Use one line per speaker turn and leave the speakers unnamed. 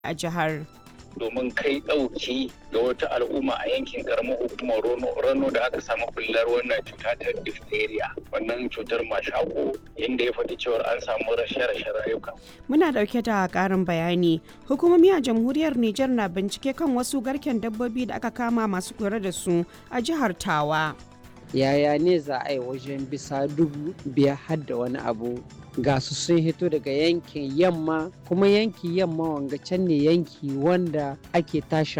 a jihar.
domin kai ɗauki ga wata al'umma a yankin karamar hukumar rano da aka samu bullar wannan cuta ta diphtheria wannan cutar mashako inda ya faɗi cewar an samu rashe-rashen rayuka.
Muna ɗauke da ƙarin bayani. Hukumomi a jamhuriyar Nijar na bincike kan wasu garken dabbobi da aka kama masu kula da su a jihar Tawa.
Yaya ne za a yi wajen bisa dubu biyar har da wani abu ga su sun hito daga yankin yamma kuma yanki yamma wanga can ne yanki wanda ake tashi